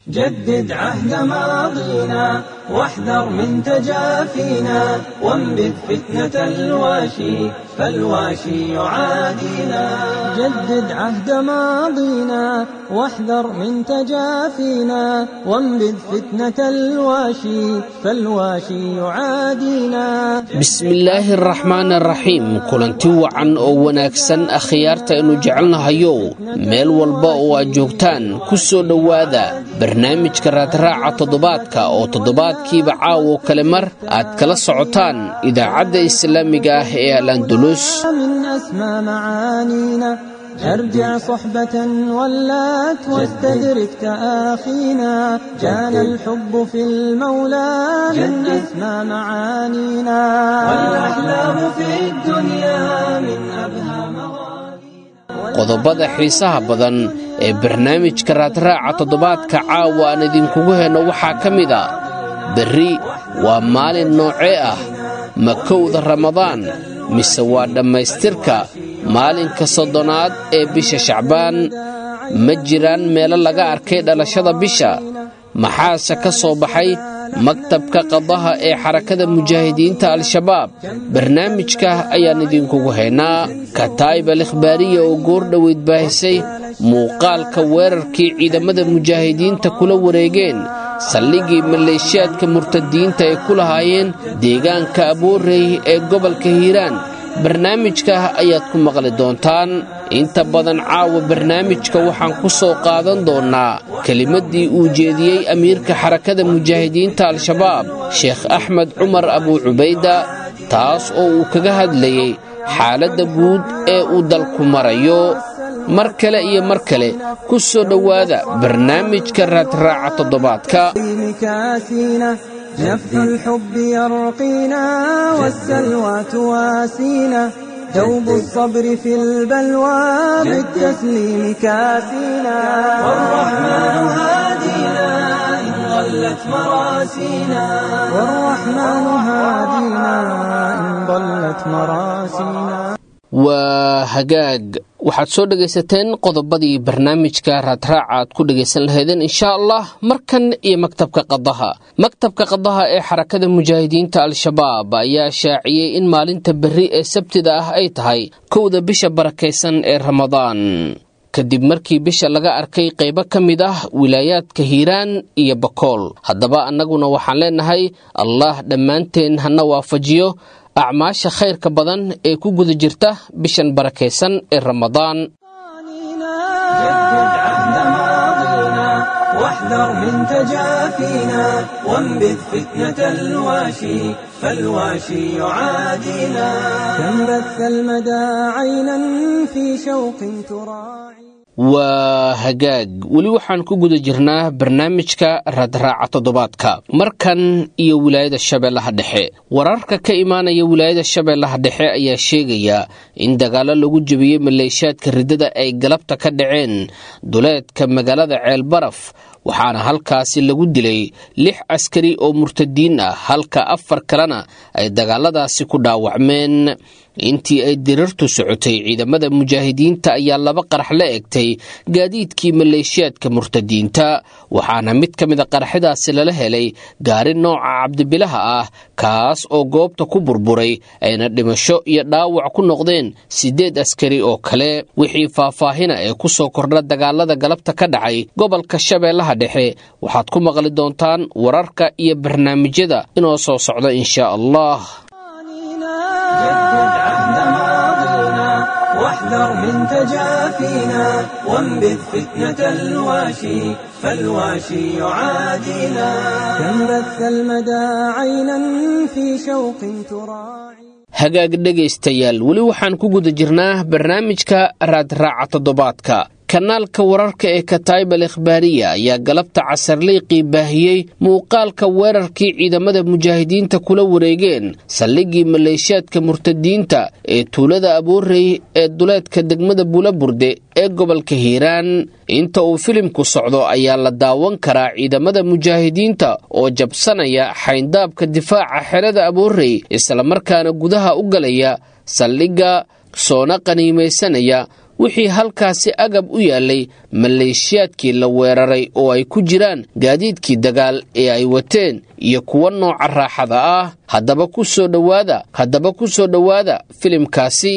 جدد عهد ماضينا واحذر من تجافينا وانبذ فتنة الواشي فالواشي يعادينا جدد عهد ماضينا واحذر من تجافينا وانبذ فتنة الواشي فالواشي يعادينا bismillaahi araxmaan araxiim kulanti wacan oo wanaagsan akhyaarta aynu jecelnahayow meel walba oo aad joogtaan ku soo dhowaada barnaamijka raadraaca toddobaadka oo toddobaadkiiba caawo kale mar aad kala socotaan idaacadda islaamiga ah ee al andulus من أسمى معانينا ارجع صحبة ولات واستدرك تآخينا كان الحب في المولى من أسمى معانينا والأحلام في الدنيا من أبهى مغانينا qodobada xiisaha badan ee barnaamijka raadraaca toddobaadka caawa aan idinkugu henno waxaa ka mid a berri waa maalin noocee ah ma kowda ramadaan mise waa dhammaystirka maalinka soddonaad ee bisha shacbaan ma jiraan meelo laga arkay dhalashada bisha maxaase ka soo baxay maktabka qadaha ee xarakada mujaahidiinta al-shabaab barnaamijka ayaan idinkugu haynaa kataa'ib al ikhbaariya oo goor dhoweyd baahisay muuqaalka weerarkii ciidamada mujaahidiinta kula wareegeen saldhigii maleeshiyaadka murtadiinta ay ku lahaayeen deegaanka aboorey ee gobolka hiiraan barnaamijka ayaad ku maqli doontaan inta badan caawa barnaamijka waxaan ku soo qaadan doonnaa kelimaddii uu jeediyey amiirka xarakada mujaahidiinta al-shabaab sheekh axmed cumar abuu cubayda taas oo uu kaga hadlayey xaaladda guud ee uu dalku marayo mar kale iyo mar kale ku soo dhowaada barnaamijka raadraaca toddobaadka مكاسينا نفح الحب يرقينا والسلوى تواسينا دوب الصبر في البلوى بالتسليم كاسينا والرحمن هادينا إن ضلت مراسينا والرحمن هادينا إن ضلت مراسينا waa hagaag waxaad soo dhegaysateen qodobadii barnaamijka raadraaca aad ku dhegaysan lahaydeen inshaa allah markan iyo maktabka qadaha maktabka qadaha ee xarakada mujaahidiinta al-shabaab ayaa shaaciyey in maalinta berri ee sabtida ah ay tahay kowda bisha barakaysan ee ramadaan kadib markii bisha laga arkay qaybo ka mid ah wilaayaadka hiiraan iyo bakool haddaba annaguna waxaan leenahay allah dhammaanteen hana waafajiyo acmaasha khayrka badan ee ku guda jirta bishan barakaysan ee ramadaan جدد عهد ماضينا واحذر من تجافينا وانبذ فتنة الواشي فالواشي يعادينا كم بث المدى عينا في شوق تراعي waa hagaag weli waxaan ku guda jirnaa barnaamijka raadraaca toddobaadka markan iyo wilaayada shabeellaha dhexe wararka ka imaanaya wilaayada shabeellaha dhexe ayaa sheegaya in dagaallo lagu jebiyey maleeshiyaadka riddada ay galabta ka dhaceen duleedka magaalada ceelbaraf waxaana halkaasi lagu dilay lix askari oo murtadiin ah halka afar kalena ay dagaaladaasi ku dhaawacmeen intii ay dirirtu socotay ciidamada mujaahidiinta ayaa laba qarax la egtay gaadiidkii maleeshiyaadka murtadiinta waxaana mid ka mida qaraxyadaasi lala helay gaari nooca cabdibilaha ah kaas oo goobta ku burburay ayna dhimasho iyo dhaawac ku noqdeen siddeed askari oo kale wixii faahfaahina ee ku soo kordha dagaalada galabta ka dhacay gobolka shabeellaha dhexe waxaad ku maqli doontaan wararka iyo barnaamijyada inoo soo socda inshaa allah جدد عهد ماضينا واحذر من تجافينا وانبذ فتنة الواشي فالواشي يعادينا كم بث المدى عينا في شوق تراعي hagaag dhegaystayaal weli waxaan ku guda jirnaa barnaamijka raadraaca toddobaadka kanaalka wararka ee kataib al ikhbaariya ayaa galabta casarliiqii baahiyey muuqaalka weerarkii ciidamada mujaahidiinta kula wareegeen saldhigii maleeshiyaadka murtadiinta ee tuulada aboorey ee duleedka degmada bulaburde ee gobolka hiiraan inta uu filimku socdo ayaa la daawan karaa ciidamada mujaahidiinta oo jabsanaya xayndaabka difaaca xerada aboorey islamarkaana gudaha u galaya saldhigga soona qaniimaysanaya wixii halkaasi agab u yaallay maleeshiyaadkii la weeraray oo ay ku jiraan gaadiidkii dagaal ee ay wateen iyo kuwa nooca raaxada ah haddaba ku soo dhowaada haddaba ku soo dhowaada filimkaasi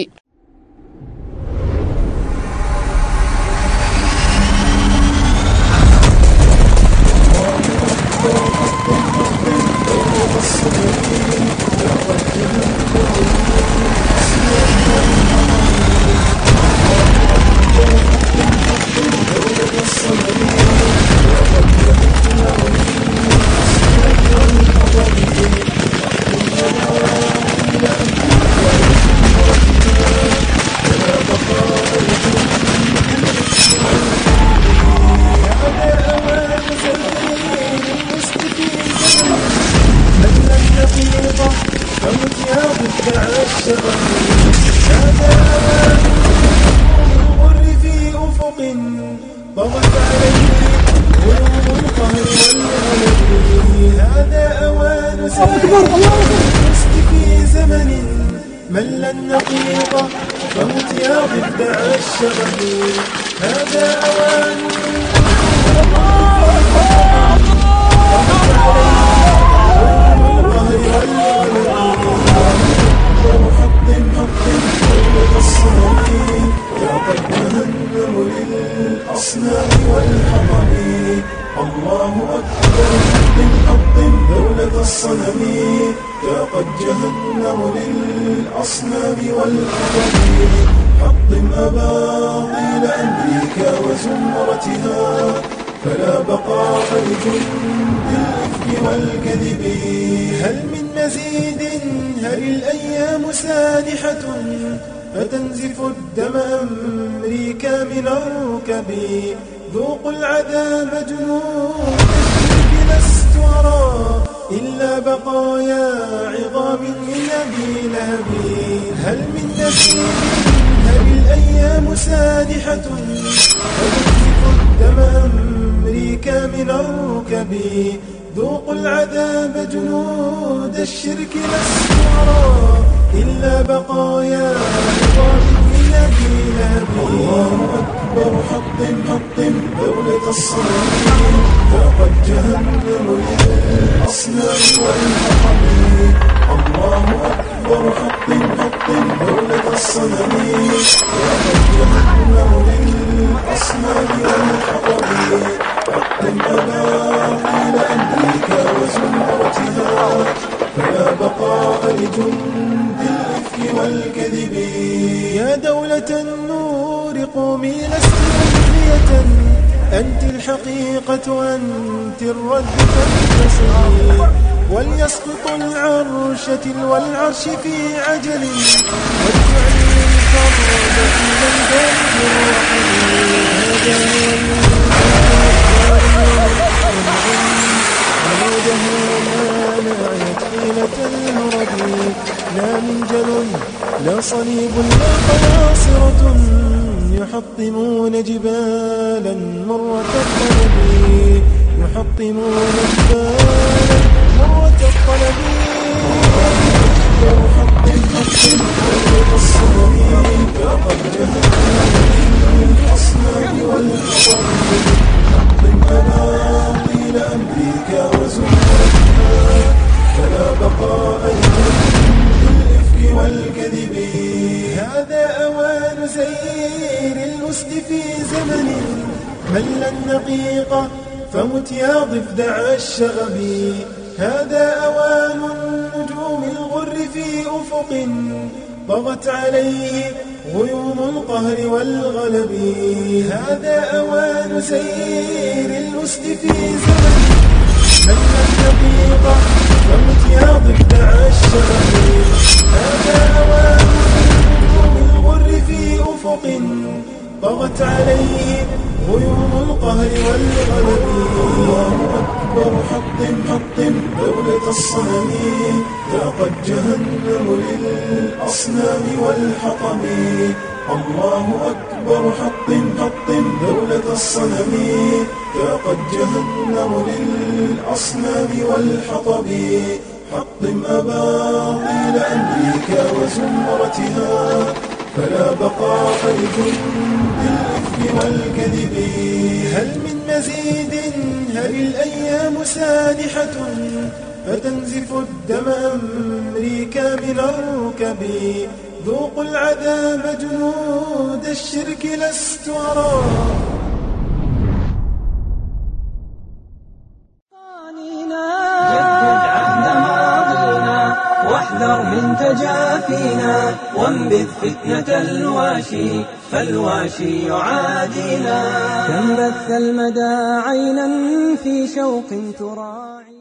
فتنزف الدم أمريكا من الركب ذوقوا العذاب جنود الشرك لست أرى إلا بقايا عظام من أبي لهب هل من نسيم هل الأيام سادحة فتنزف الدم أمريكا من الركب ذوقوا العذاب جنود الشرك لست أرى إلا بقايا عظام من أبي لهب الله أكبر حطم حطم دولة الصنم فقد جهنم للأصنام والحطم الله أكبر حطم حطم دولة الصنم فقد جهنم للأصنام والحطم حطم أباطيل أمريكا وزمرتها فلا بقاء لجند الإفك والكذب يا دولة النور قومي لست مخفية أنت الحقيقة أنت الرد فانتصري وليسقط العرش تلو العرش في عجل واجعلي الفرد في ميدان الرحم هذا هو نعيت حيلة الهرب لا منجل لا صليب لا قناصرة يحطمون جبالا مرة الطلب يحطمون جبالا مرة الطلب يحطم حطم مرة الصنم فقد جهنم الأصنام والحطب حطم أباطيل أمريكا وزمرتها فلا بقاء للإفك والكذب هذا أوان سير الأسد في زمن مل النقيقة فمت يا ضفدع الشغب هذا أوان النجوم الغر في أفق طغت عليه غيوم القهر والغلب هذا أوان سير الأسد في زمن من الدقيقة فمت يا ضفدع الشغب هذا أوان النجوم الغر في أفق طغت عليه غيوم القهر والغلب الله أكبر حطم حطم دولة الصنم ذاقت جهنم للأصنام والحطم الله أكبر حطم حطم دولة الصنم ذاقت جهنم للأصنام والحطب حطم أباطيل أمريكا وزمرتها فلا بقاء لجند الإثم والكذب هل من مزيد هل الأيام سانحة فتنزف الدم أمريكا من الركب ذوقوا العذاب جنود الشرك لست أرى جدد عهد ماضينا واحذر من تجافينا وانبذ فتنة الواشي فالواشي يعادينا كم بث المدى عينا في شوق تراعي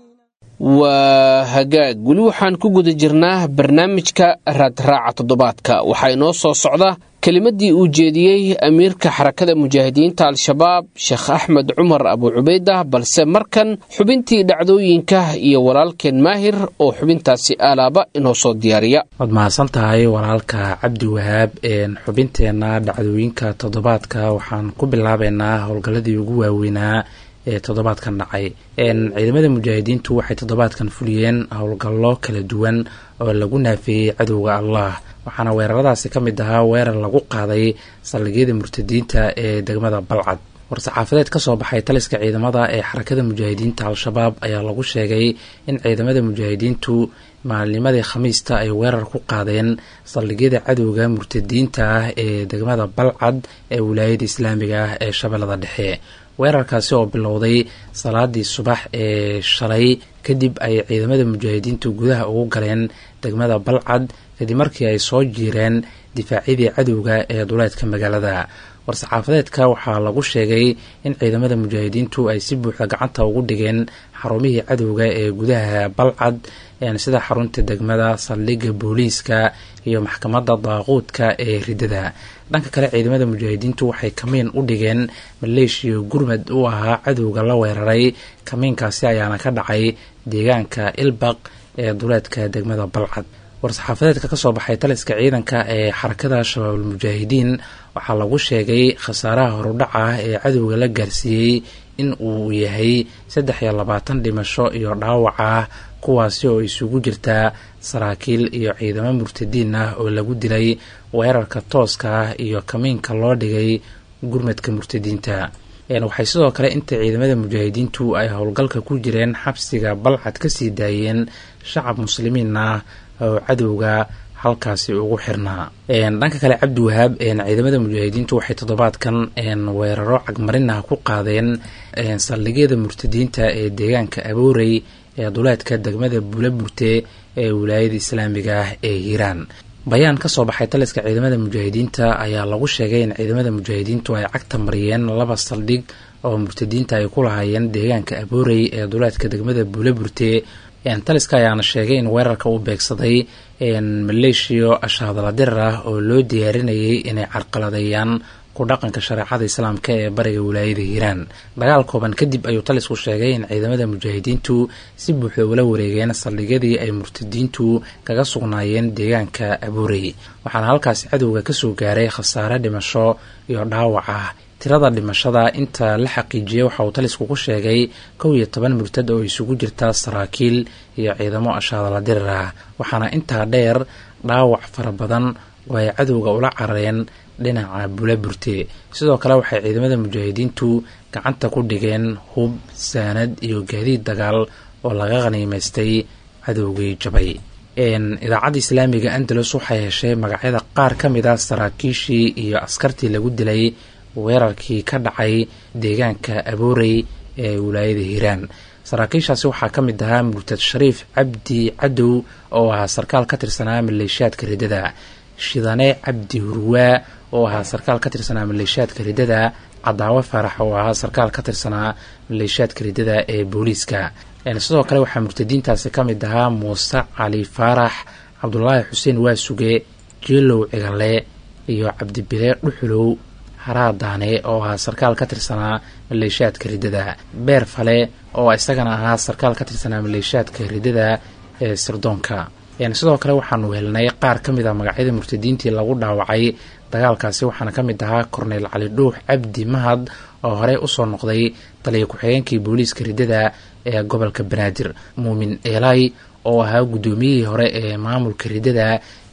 waa hagaag weli waxaan ku guda jirnaa barnaamijka raadraaca toddobaadka waxaa inoo soo socda kelimadii uu jeediyey amiirka xarakada mujaahidiinta al-shabaab sheekh axmed cumar abu cubaydah balse markan xubintii dhacdooyinka iyo walaalkeen maahir oo xubintaasi aalaaba inoo soo diyaariya waad mahadsan tahay walaalka cabdi wahaab xubinteenna dhacdooyinka toddobaadka waxaan ku bilaabeynaa howlgalladii ugu waaweynaa ee toddobaadkan dhacay ciidamada mujaahidiintu waxay toddobaadkan fuliyeen howlgallo kala duwan oo lagu naafeeyey cadowga allah waxaana weeraradaasi ka mid ahaa weerar lagu qaaday saldhigyada murtadiinta ee degmada balcad war-saxaafadeed ka soo baxay taliska ciidamada ee xarakada mujaahidiinta al-shabaab ayaa lagu sheegay in ciidamada mujaahidiintu maalnimadii khamiista ay weerar ku qaadeen saldhigyada cadowga murtadiinta ah ee degmada balcad ee wilaayada islaamiga ah ee shabeellada dhexe weerarkaasi oo bilowday salaadii subax ee shalay kadib ay ciidamada mujaahidiintu gudaha ugu galeen degmada balcad kadib markii ay soo jiireen difaacyadii cadowga ee duleedka magaalada war-saxaafadeedka waxaa lagu sheegay in ciidamada mujaahidiintu ay si buuxda gacanta ugu dhigeen xarumihii cadowga ee gudaha balcad sida xarunta degmada saldhigga booliiska iyo maxkamadda daaquudka ee ridada dhanka kale ciidamada mujaahidiintu waxay kamiin u dhigeen maleeshiya gurmad u ahaa cadowga la weeraray kamiinkaasi ayaana ka dhacay deegaanka ilbaq ee duleedka degmada balcad war-saxaafadeedka kasoo baxay taliska ciidanka ee xarakada shabaabul mujaahidiin waxaa lagu sheegay khasaaraha horudhaca ah ee cadowga la gaarsiiyey in uu yahay saddex iyo labaatan dhimasho iyo dhaawac ah kuwaasi oo isugu jirtaa saraakiil iyo ciidamo murtadiin ah oo lagu dilay weerarka tooska ah iyo kamiinka loo dhigay gurmadka murtadiinta waxay sidoo kale inta ciidamada mujaahidiintu ay howlgalka ku jireen xabsiga balcad kasii daayeen shacab muslimiin ah oo cadowga halkaasi ugu xirnaa dhanka kale cabdi wahaab ciidamada mujaahidiintu waxay toddobaadkan weeraro cagmarin ah ku qaadeen saldhigyada murtadiinta ee deegaanka aboorey ee duleedka degmada buulaburte ee wilaayada islaamiga ah ee hiiraan bayaan kasoo baxay taliska ciidamada mujaahidiinta ayaa lagu sheegay in ciidamada mujaahidiintu ay cagta mariyeen laba saldhig oo murtadiinta ay ku lahaayeen deegaanka aboorey ee duleedka degmada buulaburte taliska ayaana sheegay in weerarka uu beegsaday maleeshiyo ashaadala dirar ah oo loo diyaarinayay inay carqaladeeyaan ku dhaqanka shareecada islaamka ee bariga wilaayada hiiraan dagaal kooban kadib ayuu talisku sheegay in ciidamada mujaahidiintu si buuxda ula wareegeen saldhigyadii ay murtadiintu kaga sugnaayeen deegaanka abuurey waxaana halkaasi cadowga kasoo gaaray khasaare dhimasho iyo dhaawac ah tirada dhimashada inta la xaqiijiyey waxa uu talisku ku sheegay kow iyo toban murtad oo isugu jirta saraakiil iyo ciidamo ashaadala dirar ah waxaana intaa dheer dhaawac fara badan oo ay cadowga ula carareen dhinaca bulaburte sidoo kale waxay ciidamada mujaahidiintu gacanta ku dhigeen hub saanad iyo gaadiid dagaal oo laga khaniimaystay cadowgii jabay idaacadda islaamiga andalus waxay heshay magacyada qaar ka mid a saraakiishii iyo askartii lagu dilay weerarkii ka dhacay deegaanka aboorey ee wilaayada hiiraan saraakiishaasi waxaa ka mid ahaa murtad shariif cabdi cadow oo ahaa sarkaal ka tirsanaa maleeshiyaadka riddada shidane cabdi hurwaa oo ahaa sarkaal ka tirsanaa maleeshiyaadka riddada cadaawe faarax oo ahaa sarkaal ka tirsanaa maleeshiyaadka riddada ee booliiska sidoo kale waxaa murtadiintaasi ka mid ahaa muuse cali faarax cabdulaahi xuseen waasuge jeelow cigale iyo cabdibile dhuxulow haraadaane oo ahaa sarkaal ka tirsanaa maleeshiyaadka riddada beer fale oo isagana ahaa sarkaal ka tirsanaa maleeshiyaadka riddada ee sirdoonka sidoo kale waxaanu helnay qaar ka mid a magacyada murtadiintii lagu dhaawacay dagaalkaasi waxaana ka mid ahaa korneyl cali dhuux cabdi mahad oo horey usoo noqday taliya ku-xigeenkii booliiska riddada ee gobolka banaadir muumin eelay oo ahaa guddoomiyihii hore ee maamulka riddada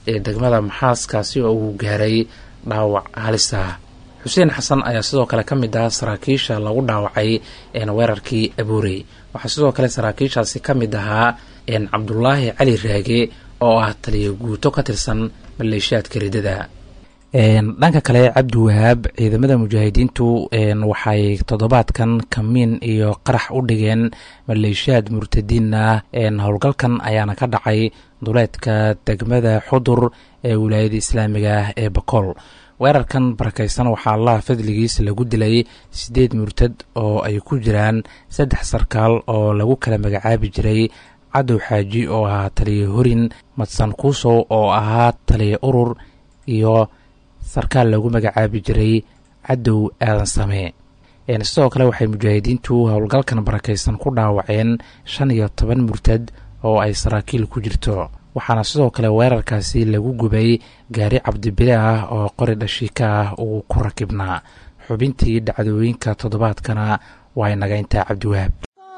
ee degmada maxaaskaasi oo uu gaaray dhaawac halis ah xuseen xasan ayaa sidoo kale ka mid ah saraakiisha lagu dhaawacay weerarkii abuurey waxaa sidoo kale saraakiishaasi ka mid ahaa cabdulaahi cali raage oo ah taliya guuto ka tirsan maleeshiyaadka ridada dhanka kale cabdi wahaab ciidamada mujaahidiintu waxay toddobaadkan kamiin iyo qarax u dhigeen maleeshiyaad murtadiin ah howlgalkan ayaana ka dhacay duleedka degmada xudur ee wilaayada islaamiga ah ee bakool weerarkan barakaysan waxaa allaha fadligiis lagu dilay siddeed murtad oo ay ku jiraan saddex sarkaal oo lagu kala magacaabi jiray cadow xaaji oo ahaa taliya horin madsan kuusow oo ahaa taliya urur iyo sarkaal lagu magacaabi jiray cadow aadan samee sidoo kale waxay mujaahidiintu howlgalkan barakaysan ku dhaawaceen shan iyo toban murtad oo ay saraakiil ku jirto waxaana sidoo kale weerarkaasi lagu gubay gaari cabdibile ah oo qori dhashiika ah uu ku rakibnaa xubintii dhacdooyinka toddobaadkana waa inaga intaa cabdiwahaab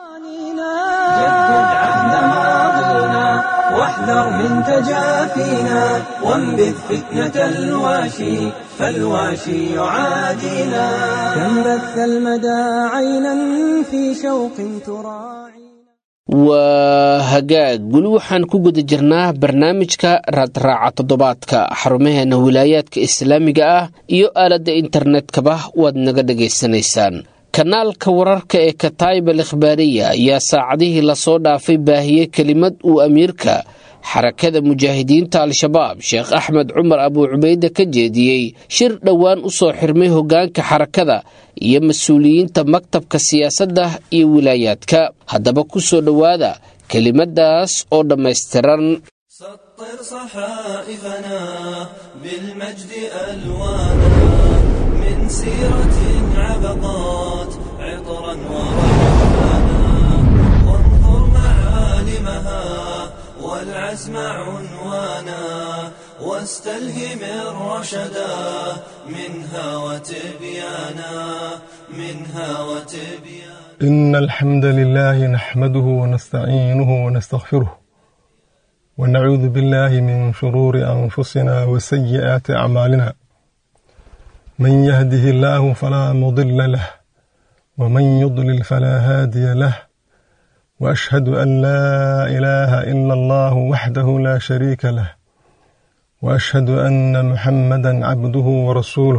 واحذر من تجافينا وانبذ فتنة الواشي فالواشي يعادينا كم بث المدى عينا في شوق تراعي waa hagaag weli waxaan ku guda jirnaa barnaamijka raadraaca toddobaadka xarumaheena wilaayaadka islaamiga ah iyo aaladda internetkaba waad naga dhagaysanaysaan kanaalka wararka ee kataayib al ikhbaariya ayaa saacadihii lasoo dhaafay baahiyey kelimad uu amiirka xarakada mujaahidiinta al-shabaab sheekh axmed cumar abuu cubayde ka jeediyey shir dhowaan u soo xirmay hoggaanka xarakada iyo mas-uuliyiinta maktabka siyaasadda iyo wilaayaadka haddaba ku soo dhowaada kelimadaas oo dhammaystiran سطر صحائفنا بالمجد ألوانا من سيرة عبقات عطرا وريحانا وانظر معالمها والعزم عنوانا واستلهم الرشدا منها وتبيانا منها وتبيانا إن الحمد لله نحمده ونستعينه ونستغفره ونعوذ بالله من شرور أنفسنا وسيئات أعمالنا من يهده الله فلا مضل له ومن يضلل فلا هادي له وأشهد أن لا إله إلا الله وحده لا شريك له وأشهد أن محمدا عبده ورسوله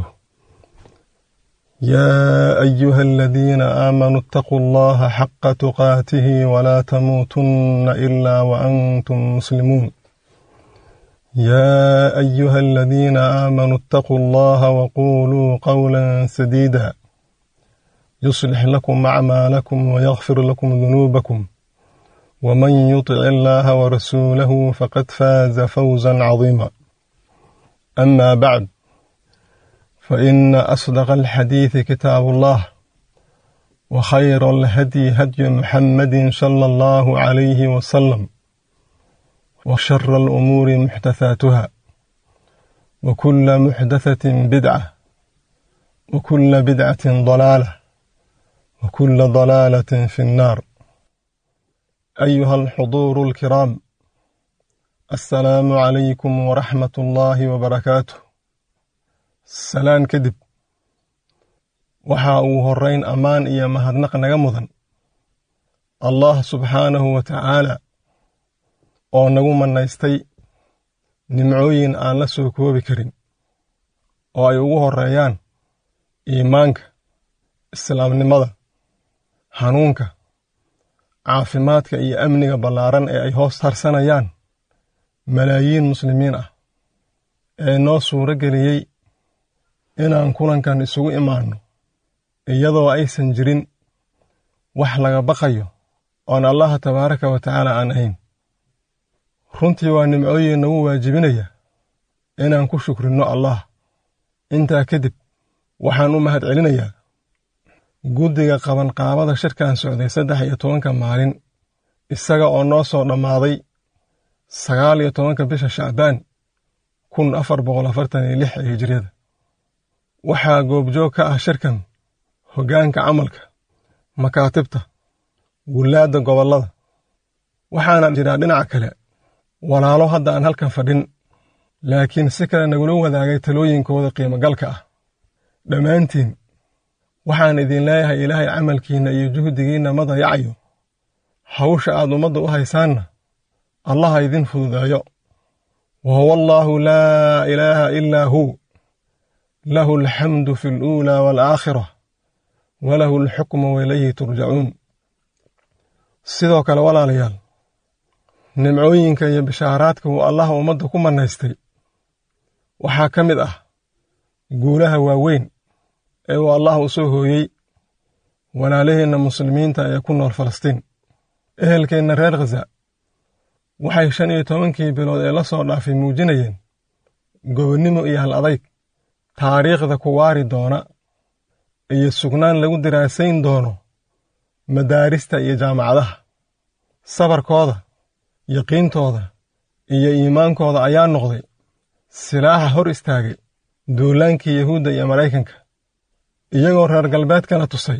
يا أيها الذين آمنوا اتقوا الله حق تقاته ولا تموتن إلا وأنتم مسلمون يا أيها الذين آمنوا اتقوا الله وقولوا قولا سديدا يصلح لكم أعمالكم ويغفر لكم ذنوبكم ومن يطع الله ورسوله فقد فاز فوزا عظيما أما بعد فإن أصدق الحديث كتاب الله وخير الهدي هدي محمد صلى الله عليه وسلم وشر الأمور محدثاتها وكل محدثة بدعة وكل بدعة ضلالة وكل ضلالة في النار أيها الحضور الكرام السلام عليكم ورحمة الله وبركاته salaan kadib waxa uu horrayn ammaan iyo mahadnaq naga mudan allah subxaanahu wa tacaala oo nagu mannaystay nimcooyin aan la soo koobi karin oo ay ugu horreeyaan iimaanka islaamnimada hanuunka caafimaadka iyo amniga ballaaran ee ay hoos harsanayaan malaayiin muslimiin ah ee noo suuro geliyey inaan kulankan isugu imaanno iyadoo aysan jirin wax laga baqayo oon allaha tabaaraka wa tacaala aan ahayn runtii waa nimcooyin nagu waajibinaya inaan ku shukrinno allah intaa kadib waxaan u mahad celinayaa guddiga qabanqaabada shirkan socday saddex iyo tobanka maalin isaga oo noo soo dhammaaday sagaal iyo tobanka bisha shacbaan kun afar boqol afartan iyo lix ee hijriyada waxaa goobjoog ka ah shirkan hoggaanka camalka makaatibta gullaadda gobollada waxaana jiraa dhinaca kale walaalo hadda aan halkan fadhin laakiin si kale nagula wadaagay talooyinkooda qiimogalka ah dhammaantiin waxaan idin leeyahay ilaahay camalkiinna iyo juhdigiinna ma dayacayo hawsha aad ummadda u haysaanna allaha idin fududeeyo wa huwa allaahu laa ilaaha ilaa huu lahu alxamdu fi aluulaa waalaakhira walahu alxukmu wailayhi turjacuun sidoo kale walaalayaal nimcooyinka iyo bishaaraadka uu allah ummadda ku mannaystay waxaa ka mid ah guulaha waaweyn ee uu allah u soo hooyey walaalaheenna muslimiinta ee ku nool falastiin ehelkeenna reer khaza waxay shan iyo tobankii bilood ee la soo dhaafay muujinayeen gobonnimo iyo hal adayg taariikhda ku waari doona iyo sugnaan lagu diraasayn doono madaarista iyo jaamacadaha sabarkooda yaqiintooda iyo iimaankooda ayaa noqday silaaxa hor istaagay duulaankii yahuudda iyo maraykanka iyagoo reer galbeedkana tusay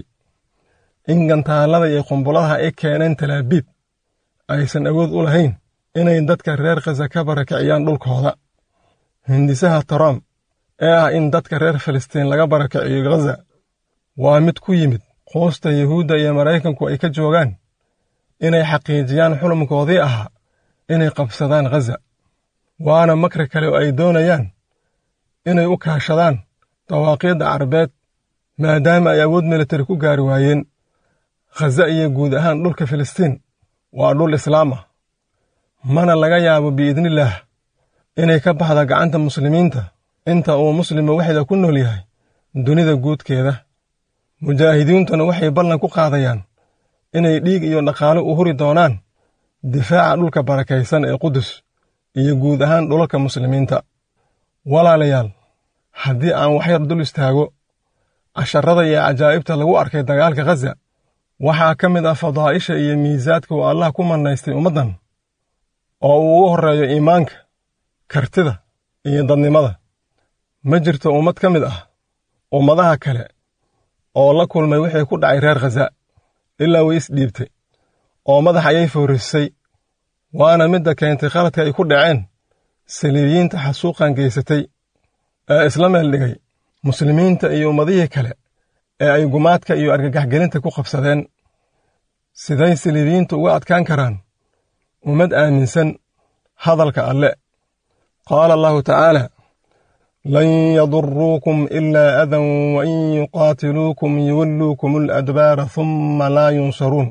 in gantaallada iyo qumbuladaha ay keeneen talaabiib aysan awood u lahayn inay dadka reer khaza ka barakiciyaan dhulkooda hindisaha trump ee ah in dadka reer filistiin laga barakiciyo khaza waa mid ku yimid quusta yuhuudda iyo maraykanku ay ka joogaan inay xaqiijiyaan xulumkoodii ahaa inay qabsadaan khaza waana makri kale oo ay doonayaan inay u kaashadaan dawaaqiidda carbeed maadaama ay awood militari ku gaari waayeen khaza iyo guud ahaan dhulka filistiin waa dhul islaam ah mana laga yaabo biidnillaah inay ka baxda gacanta muslimiinta inta uu muslima waxda ku nool yahay dunida guudkeeda mujaahidiintuna waxay ballan ku qaadayaan inay dhiig iyo dhaqaale u huri doonaan difaaca dhulka barakaysan ee qudus iyo guud ahaan dhulalka muslimiinta walaalayaal haddii aan waxyar dul istaago casharada iyo cajaa'ibta lagu arkay dagaalka khaza waxaa ka mid ah fadaa'isha iyo miisaadka uu allah ku mannaystay ummaddan oo uu ugu horreeyo iimaanka kartida iyo dadnimada ma jirto ummad ka mid ah ummadaha kale oo la kulmay wixii ku dhacay reer khaza ilaa way isdhiibtay oo madax ayay foorisay waana midda keentay khaladka ay ku dhaceen saliibiyiinta xasuuqan geysatay ee isla meel dhigay muslimiinta iyo ummadihii kale ee ay gumaadka iyo argagaxgelinta ku qabsadeen siday saliibiyiintu uga adkaan karaan ummad aaminsan hadalka alle qaala allahu tacaala lan yaduruukum ilaa adan wain yuqaatiluukum yuwalluukum aladbaara humma laa yunsaruun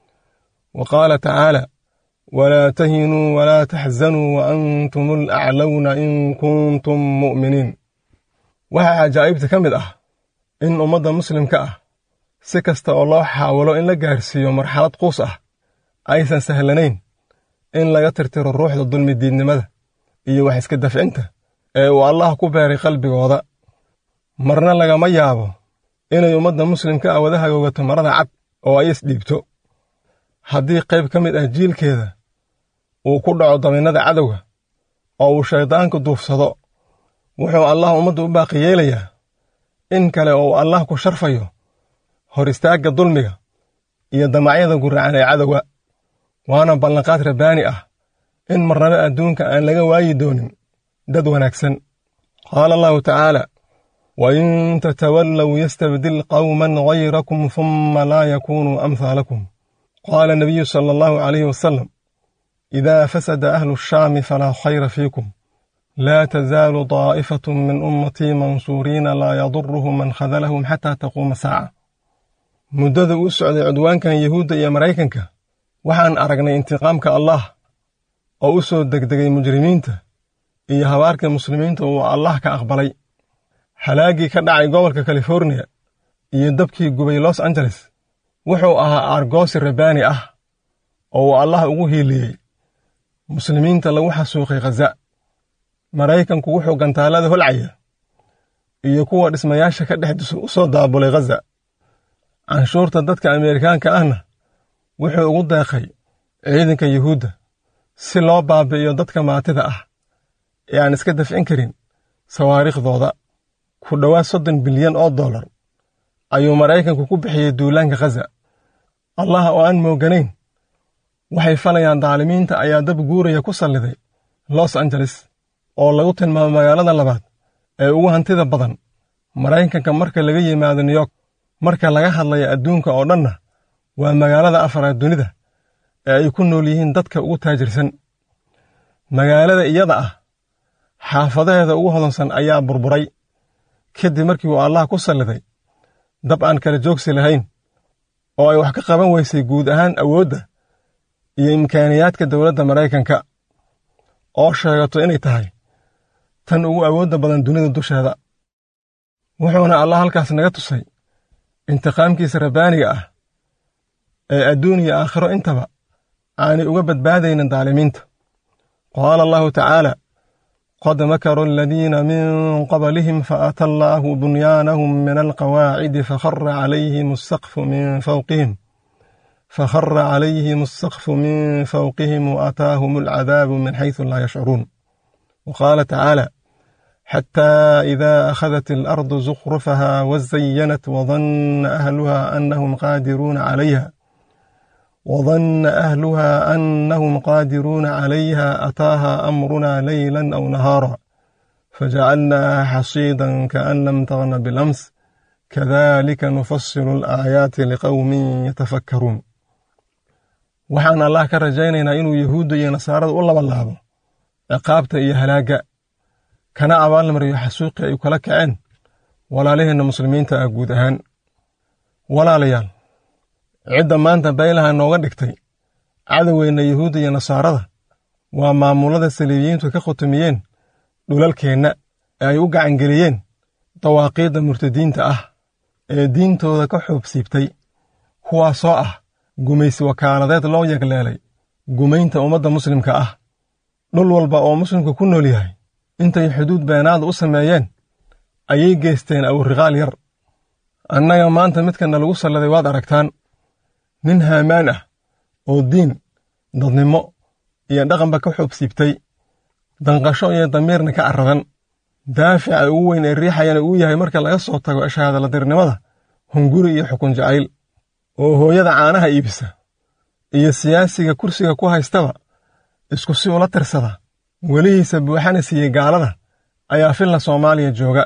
wa qaala tacaala walaa tahinuu walaa taxzanuu wa antum alaclowna in kuntum mu'miniin waxaa cajaa'ibta ka mid ah in ummadda muslimka ah si kasta oo loo xaawalo in la gaarsiiyo marxalad quus ah aysan sahlanayn in laga tirtiro ruuxda dulmidiidnimada iyo wax iska dafcinta ee uu allah ku beeray qalbigooda marna lagama yaabo inay ummadda muslimka ah wada hagoogato marada cad oo ay isdhiibto haddii qayb ka mid ah jiilkeeda uu ku dhaco dabinnada cadowga oo uu shayddaanku duufsado wuxuu allah ummadda u baaqi yeelayaa in kale oo uu allah ku sharfayo hor istaagga dulmiga iyo damacyada guracan ee cadowga waana ballanqaad rabbaani ah in marnaba adduunka aan laga waayi doonin dad wanaagsan qaala allahu tacaala wain tatawallow yastabdil qawman hayrakum humma laa yakunuu amhaalakum qaala nabiyu sala allahu calayhi wasalam idaa fasada ahlu shaami falaa khayra fiikum laa tazaalu daa'ifatu min ummatii mansuuriina laa yaduruhum man khadalahum xataa taquuma saaca muddada uu socday cudwaankan yuhuudda iyo maraykanka waxaan aragnay intiqaamka allah oo u soo degdegay mujrimiinta iyo habaarka muslimiinta uu allah ka aqbalay halaaggii ka dhacay gobolka californiya iyo dabkii gubay los angeles wuxuu ahaa aargoosi rabbaani ah oo uu allah ugu hiiliyey muslimiinta lagu xasuuqay khaza maraykanku wuxuu gantaallada holcaya iyo kuwa dhismayaasha ka dhex u soo daabulay khaza canshuurta dadka ameerikaanka ahna wuxuu ugu deeqay ciidanka yuhuudda si loo baabi'iyo dadka maatida ah ee aan iska dafcin karin sawaariikhdooda ku dhowaad soddon bilyan oo dollar ayuu maraykanku ku bixiyey duulaanka khaza allah oo aan mooganayn waxay falayaan daalimiinta ayaa dab guuraya ku salliday los angeles oo lagu tilmaamo magaalada labaad ee ugu hantida badan maraykanka marka laga yimaado new york marka laga hadlayo adduunka oo dhanna waa magaalada afaraad dunida ee ay ku nool yihiin dadka ugu taajirsan magaalada iyada ah xaafadaheeda ugu hodansan ayaa burburay kadib markii uu allah ku salliday dab aan kala joogsi lahayn oo ay wax ka qaban weysay guud ahaan awoodda iyo imkaaniyaadka dowladda maraykanka oo sheegato inay tahay tan ugu awoodda badan dunida dusheeda wuxuuna allah halkaas naga tusay intiqaamkiisa rabbaaniga ah ee adduun iyo aakhiro intaba aanay uga badbaadaynin daalimiinta qaala allahu tacaala qad makaru aladiina min qablihim faata allaahu bunyaanahum min alqawaacidi fakhara calayhim asaqfu min fawqihim fakhara calayhim asaqfu min fawqihim waataahum alcadaabu min xaysu laa yashcuruun waqaala tacaala xتى إذا أخذت الأرض زخرفها وزينت وظن أهلها أنهم قادرون عليها وظن أهلها أنهم قادرون عليها أتاها أمرنا ليلا أو نهارا فجعلناها حصيدا كأن لم تغن بالأمس كذلك نفصل الآيات لقوم يتفكرون waxaan allah ka rajaynaynaa inuu yahuudda iyo nasaarada u labanlaabo ciqaabta iyo halaaga kana abaalmariyo xasuuqii ay kala kaceen walaalaheenna muslimiinta ah guud ahaan walaalayaal cidda maanta baylaha nooga dhigtay cadowgeenna yuhuudda iyo nasaarada waa maamullada saliibiyiintu ka khutumiyeen dhulalkeenna ee ay u gacangeliyeen dawaaqiidda murtadiinta ah ee diintooda ka xoobsiibtay kuwaasoo ah gumaysi wakaaladeed loo yagleelay gumaynta ummadda muslimka ah dhul walba oo muslimku ku nool yahay intay xuduud beenaada u sameeyeen ayay geysteen awriqaal yar annaga maanta midkana lagu salladay waad aragtaan nin haamaan ah oo diin dadnimo iyo dhaqanba ka xoobsiibtay danqasho iyo damiirna ka carradan daafica ugu weyn ee riixayana uu yahay marka laga soo tago shahaadaladirnimada hunguri iyo xukun jacayl oo hooyada caanaha iibisa iyo siyaasiga kursiga ku haystaba isku si ula tirsada welihiisa buuxana siiyey gaalada ayaa filla soomaaliya jooga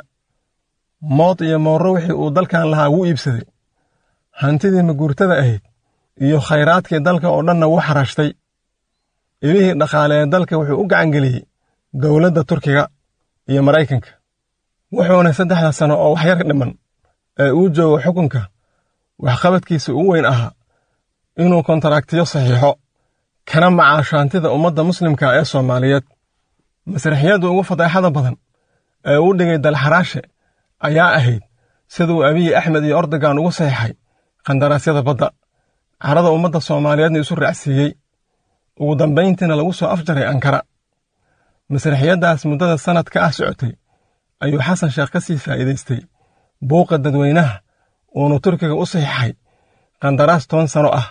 mood iyo moorro wixii uu dalkan lahaa wuu iibsaday hantidii maguurtada ahayd iyo khayraadkii dalka oo dhanna wuu xarashtay ilihii dhaqaale ee dalka wuxuu u gacangeliyey dowladda turkiga iyo maraykanka wuxuuna saddexda sano oo waxyar dhiman ee uu joogo xukunka waxqabadkiisa ugu weyn ahaa inuu kontaraaktiyo saxiixo kana macaasho hantida ummadda muslimka ee soomaaliyeed masraxiyadda ugu fadeexada badan ee uu dhigay dalxaraashe ayaa ahayd siduu abiyi axmed iyo ordogan ugu saxiixay qandaraasyada badda carada ummadda soomaaliyeedna isu raacsiiyey ugu dambayntiina lagu soo afjaray ankara masraxiyaddaas muddada sannadka ah socotay ayuu xasan sheekh ka sii faa'iidaystay buuqa dadweynaha uunu turkiga u saxiixay qandaraas toban sano ah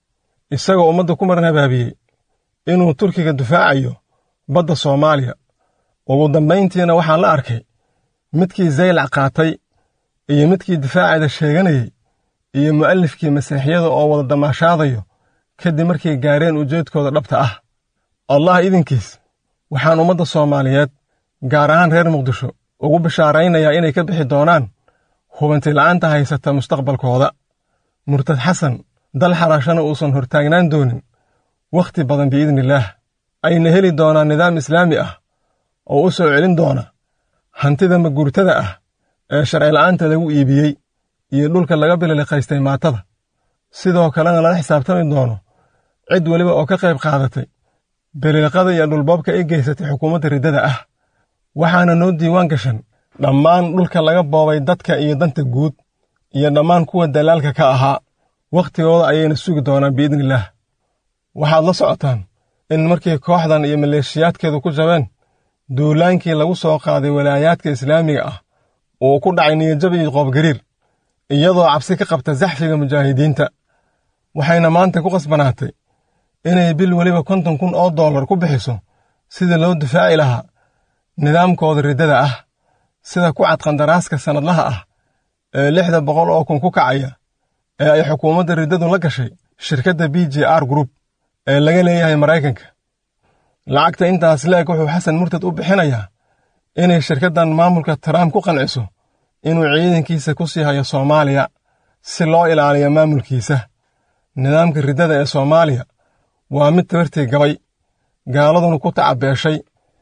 isagoo ummadda ku maran habaabiyey inuu turkiga difaacayo badda soomaaliya ugu dambayntiina waxaa la arkay midkii zaylac qaatay iyo midkii difaaceeda sheeganayey iyo mu'alifkii masiixiyada oo wada damaashaadayo kadib markay gaareen ujeedkooda dhabta ah allah idinkiis waxaan ummadda soomaaliyeed gaar ahaan reer muqdisho ugu bishaaraynayaa inay ka bixi doonaan hubantila'aanta haysata mustaqbalkooda murtad xasan dal xaraashana uusan hortaagnaan doonin wakhti badan biidniillaah ayna heli doonaan nidaam islaami ah oo u soo celin doona hantida maguurtada ah ee sharcila'aanta lagu iibiyey iyo dhulka laga bililiqaystay maatada sidoo kalena lala xisaabtami doono cid weliba oo ka qayb qaadatay bililiqada iyo dhulboobka ay geysatay xukuumadda riddada ah waxaana noo diiwaan gashan dhammaan dhulka laga boobay dadka iyo danta guud iyo dhammaan kuwa dalaalka ka ahaa wakhtigooda ayayna sugi doonaan biidniillaah waxaad la socotaan in markii kooxdan iyo maleeshiyaadkeedu ku jabeen duulaankii lagu soo qaaday walaayaadka islaamiga ah uu ku dhacay niyajab iyo qoobgariir iyadoo cabsi ka qabta saxfiga mujaahidiinta waxayna maanta ku qasbanaatay inay bil weliba konton kun oo dollar ku bixiso sidii loo difaaci lahaa nidaamkooda riddada ah sida ku cad qandaraaska sannadlaha ah ee lixda boqol oo kun ku kacaya ee ay xukuumadda riddadu la gashay shirkadda b j r group ee laga leeyahay maraykanka lacagta intaas leeg wuxuu xasan murtad u bixinayaa inay shirkaddan maamulka trump ku qanciso inuu ciidankiisa ku sii hayo soomaaliya si loo ilaaliyo maamulkiisa nidaamka riddada ee soomaaliya waa mid tabartii gabay gaaladuna ku tacabeeshay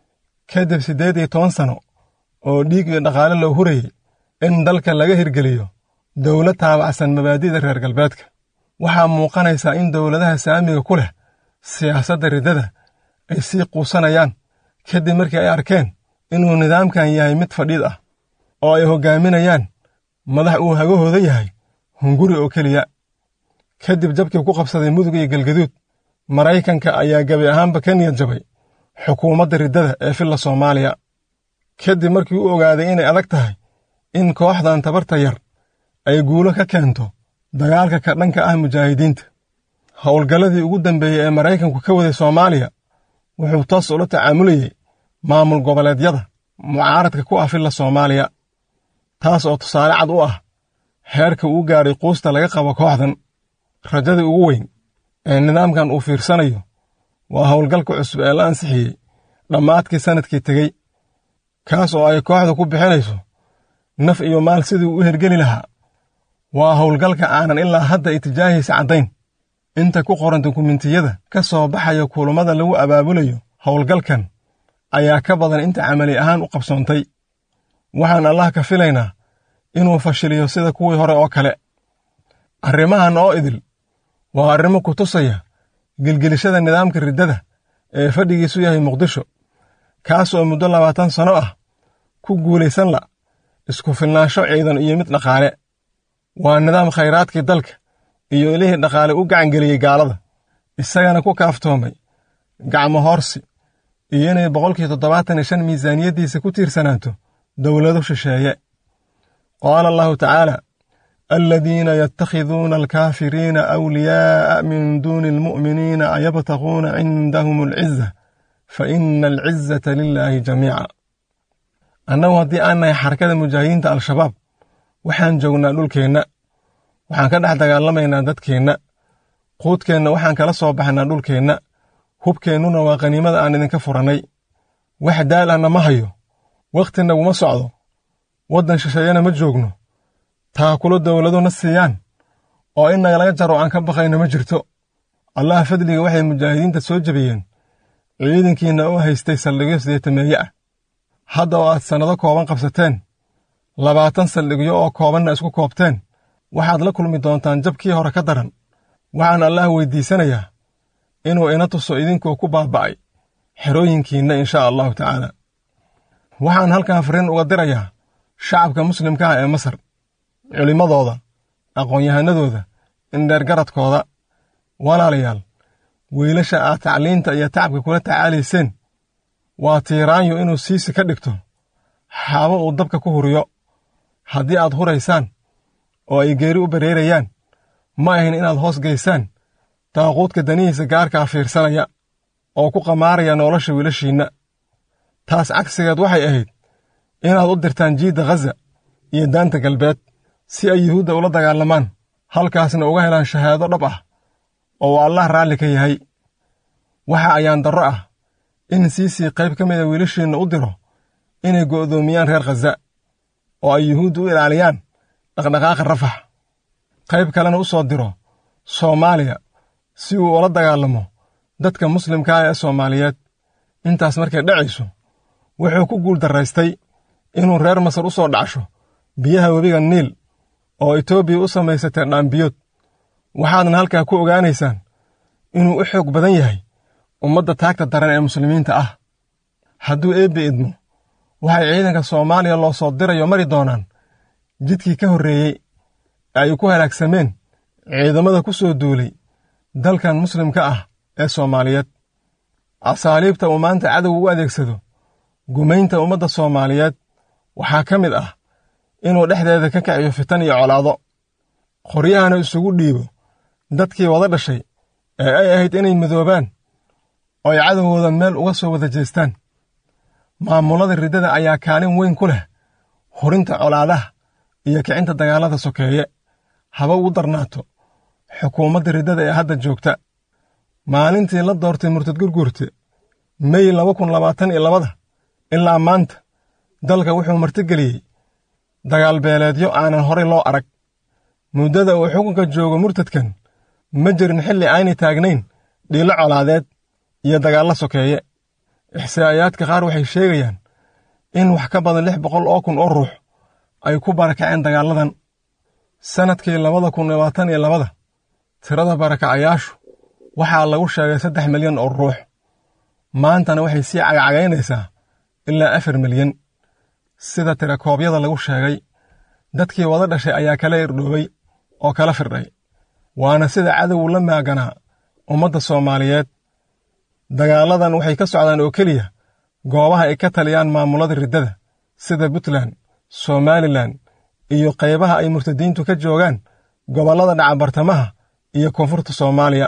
kadib siddeed iyo toban sano oo dhiig iyo dhaqaale loo hurayey in dalka laga hirgeliyo dowlad taabacsan mabaadi'da reer galbeedka waxaa muuqanaysaa in dowladaha saamiga ku leh siyaasadda riddada ay sii quusanayaan kadib markii ay arkeen inuu nidaamkan yahay mid fadhiid ah oo ay hoggaaminayaan madax uu hagahooda yahay hunguri oo keliya kadib jabkii ku qabsaday mudug iyo galgaduud maraykanka ayaa gebi ahaanba ka niyad jabay xukuumadda riddada ee filla soomaaliya kadib markii u ogaaday inay adag tahay in kooxdan tabarta yar ay guulo ka keento dagaalka ka dhanka ah mujaahidiinta howlgalladii ugu dambeeyey ee maraykanku ka waday soomaaliya wuxuu toos ula tacaamulayey maamul goboleedyada mucaaradka ku ah filla soomaaliya taas oo tusaale cad u ah heerka uu gaadhay quusta laga qabo kooxdan rajadii ugu weyn ee nidaamkan uu fiirsanayo waa howlgalka cusub ee la ansixiyey dhammaadkii sannadkii tegey kaas oo ay kooxda ku bixinayso naf iyo maal sidii u hergeli lahaa waa howlgalka aanan ilaa hadda itijaahiisa caddayn inta ku qoran dukumentiyada ka soo baxaya kulummada lagu abaabulayo howlgalkan ayaa ka badan inta camali ahaan u qabsoontay waxaan allah ka filaynaa inuu fashiliyo sida kuwii hore oo kale arrimahan oo idil waa arrimo ku tusaya gelgelishada nidaamka riddada ee fadhigiisu yahay muqdisho kaas oo muddo labaatan sanno ah ku guulaysan la isku filnaansho ciidan iyo mid dhaqaale waa nidaam khayraadkii dalka iyo ilihii dhaqaale u gacangeliyey gaalada isagana ku kaaftoomay gacmo hoorsi iyo inay boqolkii toddobaatan iyo shan miisaaniyaddiisa ku tiirsanaato dowlado shisheeye qaala allahu tacaala aladiina yatakhiduuna alkaafiriina awliyaa'a min duuni almu'miniina ayabtaquuna cindahum alciza fa ina alcizata lilaahi jamiica annagu haddii aan nahay xarakada mujaahidiinta al-shabaab waxaan joognaa dhulkeenna waxaan ka dhex dagaalamaynaa dadkeenna quudkeenna waxaan kala soo baxnaa dhulkeenna hubkeennuna waa qaniimada aan idinka furannay wax daal ahna ma hayo wakhti naguma socdo waddan shisheeyana ma joogno taakulo dowladuna siiyaan oo in nagalaga jaro aan ka baqayno ma jirto allah fadliga waxay mujaahidiinta soo jebiyeen ciidankiinna oo haystay saldhigyo sideetameeye ah hadda oo aad sannado kooban qabsateen labaatan saldhigyo oo koobanna isku koobteen waxaad la kulmi doontaan jabkii hore ka daran waxaan allah weyddiisanayaa inuu ina tuso idinkoo ku baaba'ay xerooyinkiinna inshaa allahu tacaala waxaan halkan fariin uga dirayaa shacabka muslimka ah ee masar culimmadooda aqoon-yahanadooda indheergaradkooda walaalayaal wiilasha aad tacliinta iyo tacabka kula tacaalayseen waa tiiraanyo inuu siisi ka dhigto xaabo uu dabka ku huriyo haddii aad huraysaan oo ay geeri u bareerayaan ma ahin inaad hoos gaysaan daaquudka danihiisa gaarkaa fiirsanaya oo ku qamaaraya nolosha wiilashiinna taas cagsigeed waxay ahayd inaad u dirtaan jiidda khaza iyo daanta galbeed si ay yuhuudda ula dagaalamaan halkaasna uga helaan shahaado dhab ah oo uu allah raalli ka yahay waxa ayaan darro ah in siisii qayb ka mida wiilashiinna u diro inay go'doomiyaan reer khaza oo ay yuhuudda u ilaaliyaan dhaqdhaqaaqa rafax qayb kalena u soo diro soomaaliya si uu ula dagaalamo dadka muslimka ah ee soomaaliyeed intaas markay dhacayso wuxuu ku guul darraystay inuu reer masar u soo dhacsho biyaha webiga niil oo etoobiya u samaysatee dhaambiyood waxaadna halkaa ku ogaanaysaan inuu u xoog badan yahay ummadda taagta daran ee muslimiinta ah hadduu eebbe idmo waxay ciidanka soomaaliya loo soo dirayo mari doonaan jidkii ka horreeyey ee ay ku halaagsameen ciidamada ku soo duulay dalkan muslimka ah ee soomaaliyeed asaaliibta uu maanta cadow u adeegsado gumaynta ummadda soomaaliyeed waxaa ka mid ah inuu dhexdeeda ka kiciyo fitan iyo colaado qoryahana isugu dhiibo dadkii wada dhashay ee ay ahayd inay midoobaan oo ay cadowgooda meel uga soo wada jeestaan maamullada riddada ayaa kaalin weyn ku leh hurinta colaadaha iyo kicinta dagaallada sokeeye haba ugu darnaato xukuumadda riddada ee hadda joogta maalintii la doortay murtad gurgurte mey laba kun labaatan iyo labada ilaa maanta dalka wuxuu martigeliyey dagaal beeleedyo aanan horay loo arag muddada uu xukunka joogo murtadkan ma jirin xilli aynay taagnayn dhiilo colaadeed iyo dagaallo sokeeye ixsaa'iyaadka qaar waxay sheegayaan in wax ka badan lix boqol oo kun oo ruux ay ku barakaceen dagaalladan sannadkii labada kun labaatan iyo labada tirada barakacayaashu waxaa lagu sheegay saddex milyan oo ruux maantana waxay sii cagacagaynaysaa ilaa afar milyan sida tirakoobyada lagu sheegay dadkii wada dhashay ayaa kala irdhoobay oo kala firdhay waana sida cadowgu la maaganaa ummadda soomaaliyeed dagaalladan waxay ka socdaan oo keliya goobaha ay ka taliyaan maamulada riddada sida puntland somalilan iyo qaybaha ay murtadiintu ka joogaan gobollada dhaca bartamaha iyo koonfurta soomaaliya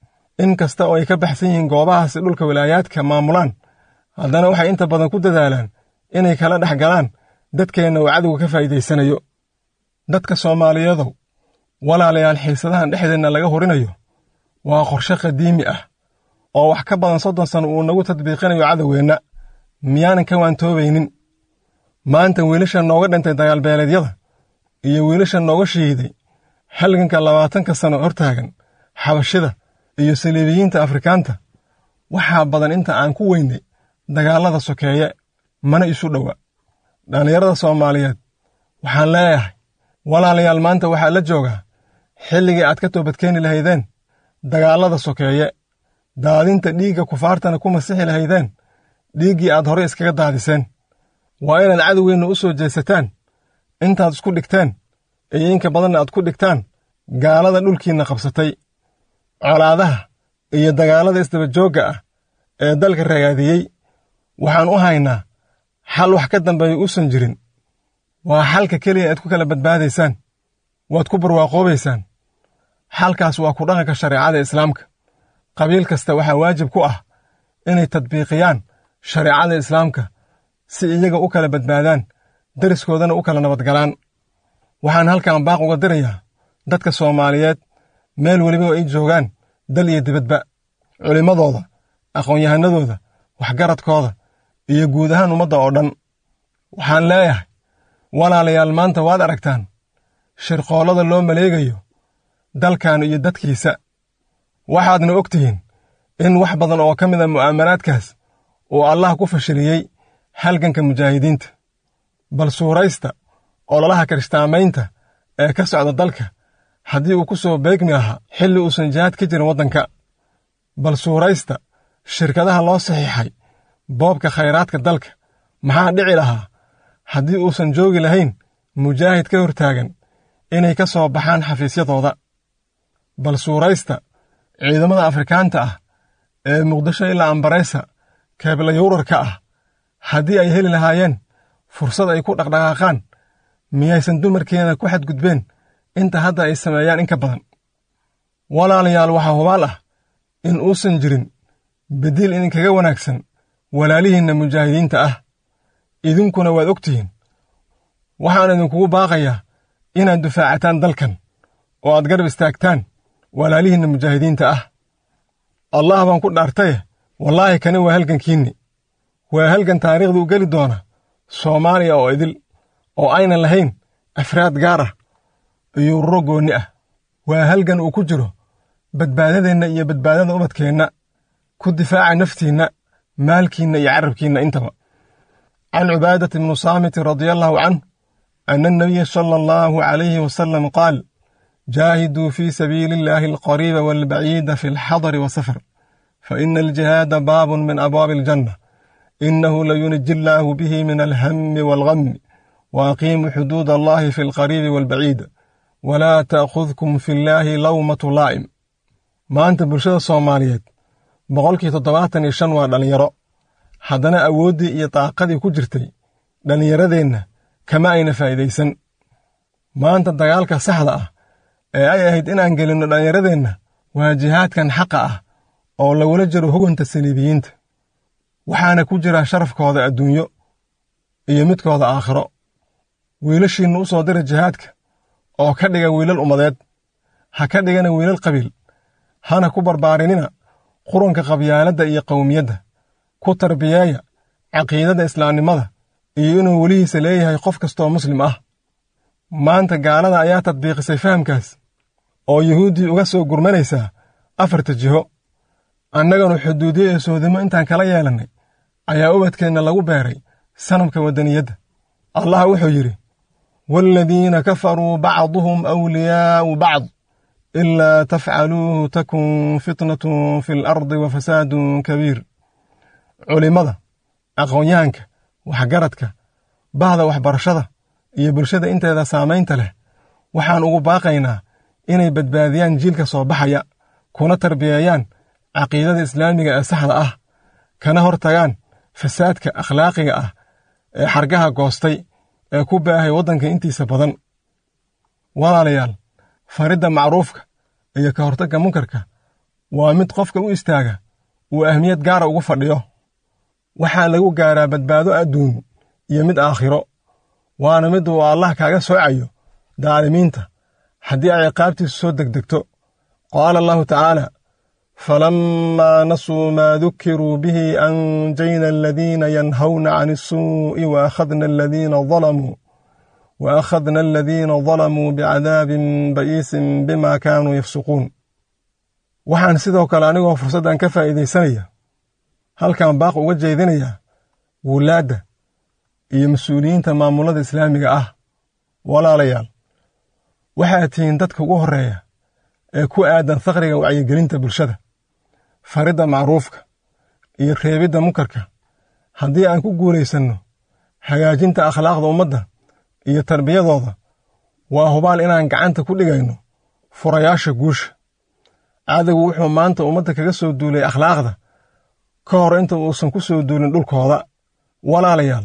in kasta oo ay ka baxsan yihiin goobahaasi dhulka wilaayaadka maamulaan haddana waxay inta badan ku dadaalaan inay kala dhex galaan dadkeenna uu cadowga ka faa'iidaysanayo dadka soomaaliyadow walaalayaal xiisadahan dhexdeenna laga horinayo waa qorshe qadiimi ah oo wax ka badan soddon sano uu nagu tadbiiqinayo cadowgeenna miyaanan ka waantoobaynin maanta wiilasha nooga dhintay dagaalbeeleedyada iyo wiilasha nooga shihiiday halganka labaatanka sano hortaagan xabashida iyo saliibiyiinta afrikaanta waxaa badan inta aan ku weynay dagaallada sokeeye mana isu dhowa dhallinyarada soomaaliyeed waxaan leeyahay walaalayaal maanta waxaa la joogaa xilligii aad ka toobadkeeni lahaydeen dagaallada sokeeye daadinta dhiigga kufaartana ku masixi lahaydeen dhiiggii aad horey iskaga daadiseen waa inaad cadowgeenna u soo jeesataan intaad isku dhigteen iyo inka badanna aad ku dhigtaan gaalada dhulkiinna qabsatay colaadaha iyo dagaallada isdabajoogga ah ee dalka ragaadiyey waxaan u haynaa xal wax ka dambeeya uusan jirin waa xalka keliya aad ku kala badbaadaysaan waad ku barwaaqoobaysaan xalkaas waa ku dhaqanka shareecada islaamka qabiil kasta waxaa waajib ku ah inay tadbiiqiyaan shareecada islaamka si iyaga u kala badbaadaan deriskoodana u kala nabadgalaan waxaan halkan baaq uga dirayaa dadka soomaaliyeed meel weliba ay joogaan dal iyo dibadba culimmadooda aqoon-yahanadooda waxgaradkooda iyo guud ahaan ummadda oo dhan waxaan leeyahay walaalayaal maanta waad aragtaan shirqoollada loo maleegayo dalkan iyo dadkiisa waxaadna og tihiin in wax badan oo ka mid a mu'aamaraadkaas uu allah ku fashiliyey halganka mujaahidiinta bal suuraysta ololaha kirishtaamaynta ee ka socda dalka haddii uu ku soo beegmi lahaa xilli uusan jihaad ka jirin waddanka bal suuraysta shirkadaha loo saxiixay boobka khayraadka dalka maxaa dhici lahaa haddii uusan joogi lahayn mujaahid ka hortaagan inay ka soo baxaan xafiisyadooda bal suuraysta ciidamada afrikaanta ah ee muqdisho ilaa ambareysa keebla yowrarka ah haddii ay heli lahaayeen fursad ay ku dhaqdhaqaaqaan miyaysan dumarkeena ku xadgudbeen inta hadda ay sameeyaan in ka badan walaalayaal waxaa hubaal ah in uusan jirin beddiil idinkaga wanaagsan walaalihiinna mujaahidiinta ah idinkuna waad og tihiin waxaan idinkugu baaqayaa inaad dufaacataan dalkan oo aad garab istaagtaan walaalihiinna mujaahidiinta ah allah baan ku dhaartaye wallaahi kani waa halgankiinni waa halgan taariikhda u geli doona soomaaliya oo idil oo aynan lahayn afraad gaar ah iyo ururo goonni ah waa halgan uu ku jiro badbaadadeenna iyo badbaadada ubadkeenna ku difaaca naftiinna maalkiinna iyo carabkiinna intaba can cubaadata ibnu saamitin radia allahu canh ana annabiya sala allahu calayhi wasalam qaal jaahiduu fii sabiili illaahi alqariiba waalbaciida fi alxadari wasafar faina aljihaada baabun min abwaabi aljanna inahu layuniji illaahu bihi min alhammi waalghammi waaqiimuu xuduud allahi fi alqariibi waalbaciid walaa ta'khudkum fi illaahi lawmatu laa'im maanta bulshada soomaaliyeed boqolkii toddobaatan iyo shan waa dhallinyaro haddana awooddii iyo daaqadii ku jirtay dhallinyaradeenna kama ayna faa'iidaysan maanta dagaalka saxda ah ee ay ahayd inaan gelinno dhallinyaradeenna waa jihaadkan xaqa ah oo lagula jiro hoganta saliibiyiinta waxaana ku jira sharafkooda adduunyo iyo midkooda aakhiro wiilashiinna u soo dira jihaadka oo ka dhiga wiilal ummadeed ha ka dhigana wiilal qabiil hana ku barbaarinina qurunka qabyaaladda iyo qowmiyadda ku tarbiyeeya caqiidada islaamnimada iyo inuu welihiisa leeyahay qof kastooo muslim ah maanta gaalada ayaa tadbiiqisay fahamkaas oo yuhuuddii uga soo gurmanaysaa afarta jiho annaganu xuduudiyo iyo sohdimo intaan kala yeelannay ayaa ubadkeenna lagu beeray sanamka waddaniyadda allah wuxuu yidhi waaladiina kafaruu bacduhum awliyaa'u bacd ilaa tafcaluuhu takun fitnatun fi alardi wa fasaadun kabiir culimmada aqoonyahanka waxgaradka bahda waxbarashada iyo bulshada inteeda saamaynta leh waxaan ugu baaqaynaa inay badbaadiyaan jiilka soo baxaya kuna tarbiyeeyaan caqiidada islaamiga ee saxda ah kana hor tagaan fasaadka akhlaaqiga ah ee xargaha goostay ee ku baahay waddanka intiisa badan walaalayaal faridda macruufka iyo ka hortagga munkarka waa mid qofka u istaaga uu ahmiyad gaara ugu fadhiyo waxaa lagu gaaraa badbaado adduun iyo mid aakhiro waana mid uu allah kaaga soocayo daalimiinta haddii ay ciqaabtiisu soo degdegto qaala allahu tacaala falammaa nasuu maa dukiruu bihi anjayna aladiina yanhawna can isuu'i wa akhadna aladiina dalamuu wa akhadna aladiina dalamuu bicadaabin ba'iisin bima kaanuu yafsuquun waxaan sidoo kale anigoo fursaddan ka faa'iidaysanaya halkan baaq uga jeedinayaa wulaadda iyo mas-uuliyiinta maamulada islaamiga ah walaalayaal waxaad tihiin dadka ugu horreeya ee ku aadan faqriga wacyigelinta bulshada faridda macruufka iyo reebidda munkarka haddii aan ku guulaysanno hagaajinta akhlaaqda ummadda iyo tarbiyadooda waa hubaal inaan gacanta ku dhigayno furayaasha guusha cadowgu wuxuu maanta ummadda kaga soo duulay akhlaaqda ka hor inta uusan ku soo duulin dhulkooda walaalayaal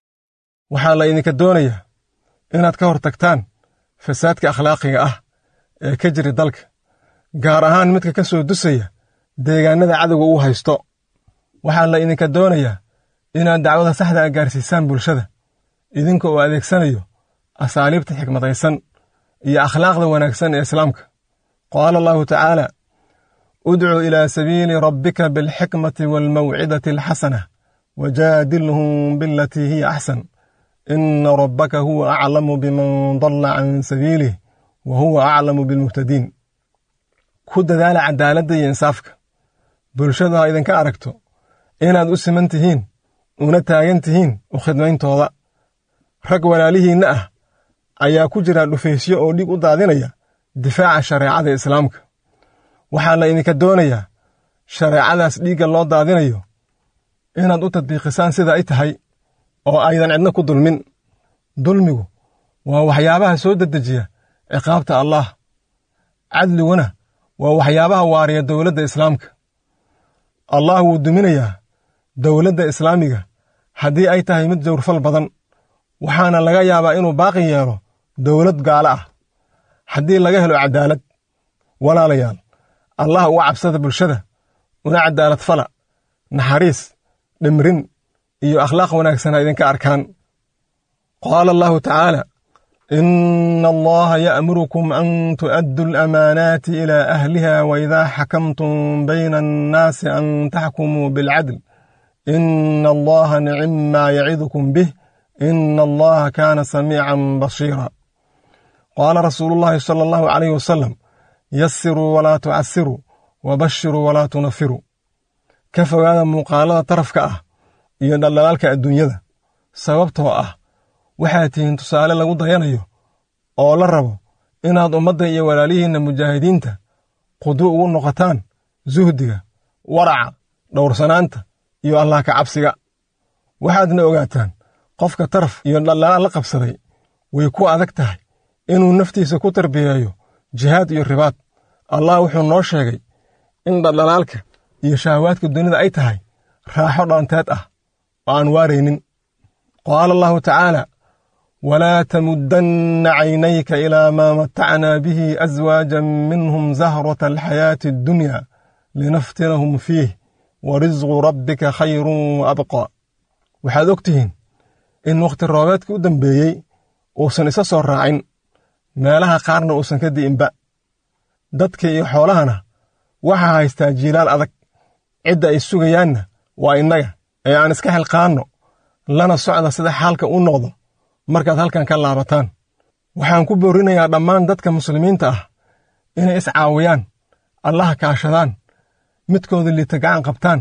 waxaa la idinka doonayaa inaad ka hor tagtaan fasaadka akhlaaqiga ah ee ka jira dalka gaar ahaan midka ka soo dusaya deegaannada cadowga uu haysto waxaa la idinka doonayaa inaad dacwada saxda a gaarsiisaan bulshada idinka oo adeegsanayo asaaliibta xikmadaysan iyo akhlaaqda wanaagsan ee islaamka qaala allahu tacaala udcu ilaa sabiili rabbika bilxikmati waalmawcidati alxasana wajaadilhum bilatii hiya axsan ina rabbaka huwa aclamu biman dalla can sabiilih wa huwa aclamu bilmuhtadiin ku dadaala cadaaladda iyo insaafka bulshadu ha idinka aragto inaad u siman tihiin una taagan tihiin u khidmayntooda rag walaalihiinna ah ayaa ku jira dhufaysyo oo dhig u daadinaya difaaca shareecada islaamka waxaa la idinka doonayaa shareecadaas dhiigga loo daadinayo inaad u tadbiiqisaan sida ay tahay oo aydan cidna ku dulmin dulmigu waa waxyaabaha soo dedejiya ciqaabta allaah cadliguna waa waxyaabaha waariya dowladda islaamka allah wuu duminayaa dowladda islaamiga haddii ay tahay mid jawrfal badan waxaana laga yaabaa inuu baaqi yeelo dowlad gaalo ah haddii laga helo cadaalad walaalayaal allah uga cabsada bulshada una cadaalad fala naxariis dhimrin iyo akhlaaq wanaagsan ha idinka arkaan qaala allahu tacaala ina allaha ya'murukum an tu'addu alamaanaati ilaa ahliha waidaa xakamtum bayna annaasi an taxkumuu bilcadl ina allaha nicimmaa yacidukum bih ina allaha kaana samiican basiira qaala rasuulu llahi sala allahu calayh wasalam yasiruu walaa tucasiruu wabashiruu walaa tunafiruu ka fogaada muuqaalada tarafka ah iyo dhaldhalaalka adduunyada sababtoo ah waxaad tihiin tusaale lagu dayanayo oo la rabo inaad ummadda iyo walaalihiinna mujaahidiinta qudu ugu noqotaan suhdiga waraca dhowrsanaanta iyo allah ka cabsiga waxaadna ogaataan qofka taraf iyo dhaldhalaal la qabsaday way ku adag tahay inuu naftiisa ku tarbiyeeyo jihaad iyo ribaad allah wuxuu noo sheegay in dhaldhalaalka iyo shahawaadka dunida ay tahay raaxo dhaanteed ah oo aan waaraynin qaala allahu tacaala walaa tamuddanna caynayka ilaa maa matacnaa bihi aswaajan minhum zahrata alxayaati addunya linaftinahum fiih wa risqu rabbika khayrun wa abqaa waxaad og tihiin in wakhti roobeedka u dambeeyey uusan isa soo raacin meelaha qaarna uusan ka di'inba dadka iyo xoolahana waxaa haystaa jiilaal adag cidda ay sugayaanna waa innaga ee aan iska xilqaanno lana socda sida xaalka u noqdo markaad halkan ka laabataan waxaan ku boorinayaa dhammaan dadka muslimiinta ah inay iscaawiyaan allaha kaashadaan midkooda liita gacan qabtaan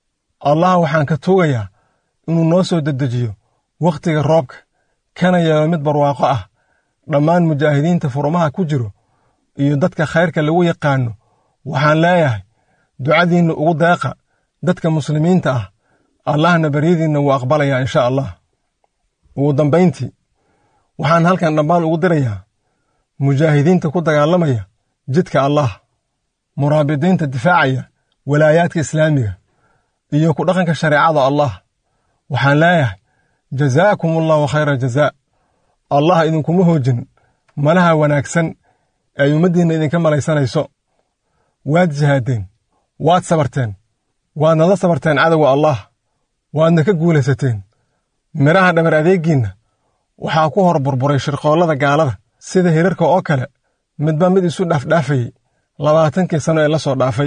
allah waxaan ka tuugayaa inuu noo soo dedejiyo wakhtiga roobka kana yeelo mid barwaaqo ah dhammaan mujaahidiinta furumaha ku jiro iyo dadka khayrka lagu yaqaanno waxaan leeyahay ducadiinna ugu deeqa dadka muslimiinta ah allahna baryadiinna wuu aqbalayaa insha allah ugu dambayntii waxaan halkan dhammaan ugu dirayaa mujaahidiinta ku dagaalamaya jidka allah muraabidiinta difaacaya walaayaadka islaamiga iyo ku dhaqanka shareecada allah waxaan leeyahay jazaakum allahu khayra jazaa allah idinkuma hoojin malaha wanaagsan ay ummaddiinna idinka malaysanayso waad jihaadeen waad sabarteen waadnala sabarteen cadowga allah waadna ka guulaysateen midhaha dhabar adeegiinna waxaa ku hor burburay shirqoollada gaalada sida hirarka oo kale midba mid isu dhaafdhaafayey labaatankii sanno ee la soo dhaafay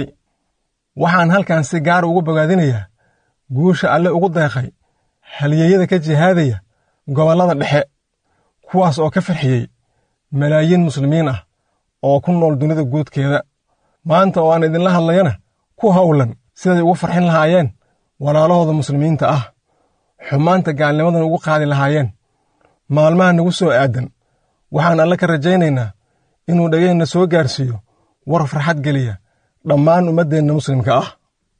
waxaan halkan si gaar ugu bogaadinayaa guusha alle ugu deeqay halyeeyada ka jihaadaya gobollada dhexe kuwaas oo ka farxiyey malaayiin muslimiin ah oo ku nool dunida guudkeeda maanta oo aan idinla hadlayana ku howlan siday ugu farxin lahaayeen walaalahooda muslimiinta ah xumaanta gaalnimadan ugu qaadi lahaayeen maalmaha nagu soo aadan waxaan alle ka rajaynaynaa inuu dhegeenna soo gaarsiiyo war farxad geliya dhammaan ummaddeenna muslimka ah